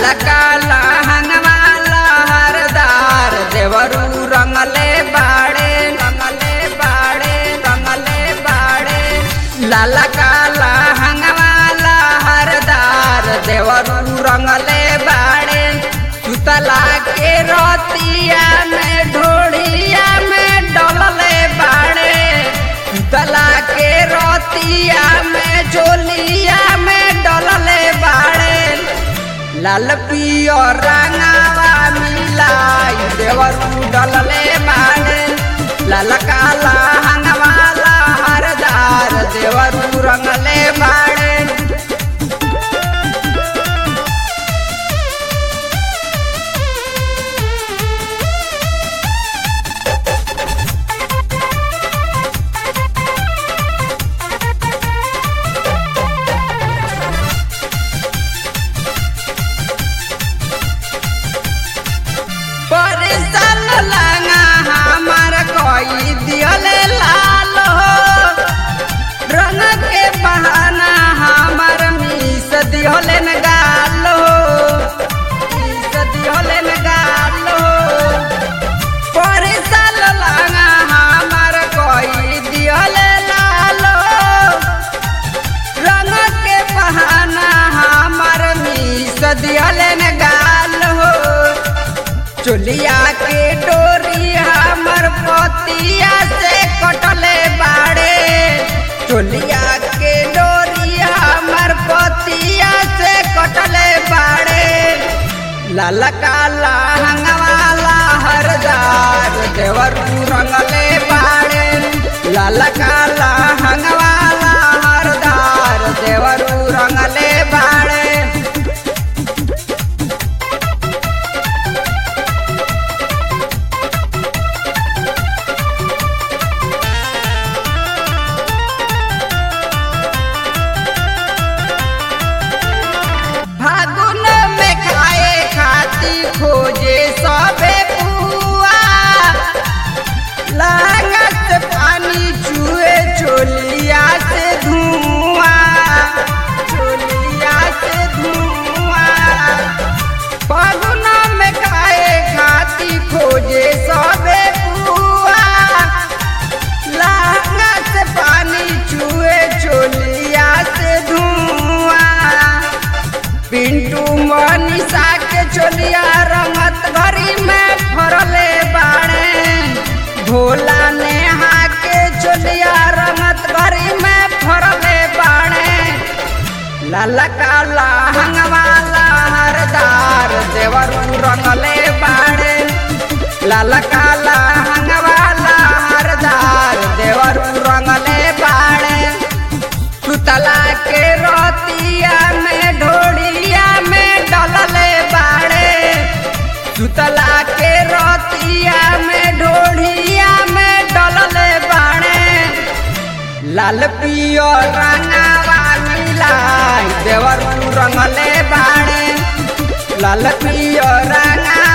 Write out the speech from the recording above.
ललका लहंगवा लहरदार देवरू रंगले बाड़े रंगले बाड़े रंगले बाड़े ललका लहंगवा लहरदार देवरू रंगले बाड़े सुतला के रोतिया में ढोड़िया में डोलले बाड़े सुतला के रोतिया में झोलिया में डोलले बाड़े लाल पियो रंगावा मिलाई देवरू डलले बाड़े लाल काला हंगवाला हरदार देवरू रंगले बाड़े परिसल लंगा हमार कोई दियले लाल हो रंग के बहाना हमार मीस दियले न गाल हो मीस दियले न गाल हो परिसल लंगा हमार कोई दियले लाल हो रंग के बहाना हमार मीस दियले न गाल हो चुलिया के डोरी हमर पतिया से कटले बाड़े चुलिया के डोरी हमर पतिया से कटले बाड़े ललका लहंगवाला हरदार देवर रंगले बाड़े ललका लहंगवाला हरदार देवर रंगले बाड़े फागुन में खाए खाती खोजे सबे पुआ लागत से पानी चुए चोलिया से धुआं चोलिया से धुआं फागुन में खाए खाती खोजे सबे पुआ लागत से पानी चुए चोलिया से धुआं पिंटू मनीषा के चोलिया रंगत घरी में फरले बाड़े भोला नेहा के चोलिया रंगत घरी में फरले बाड़े ललका लहंगवाला हरदार देवरू रंगले बाड़े ललका लहंगवाला हरदार देवरू रंगले बाड़े सुतला के रोतिया में ढोड़िया में डलले बाड़े सुतला के रोतिया में ढोड़िया में डलले बाड़े लाल पियो रंगावा मिलाई देवर रंगले बाड़े लाल पियो रंगा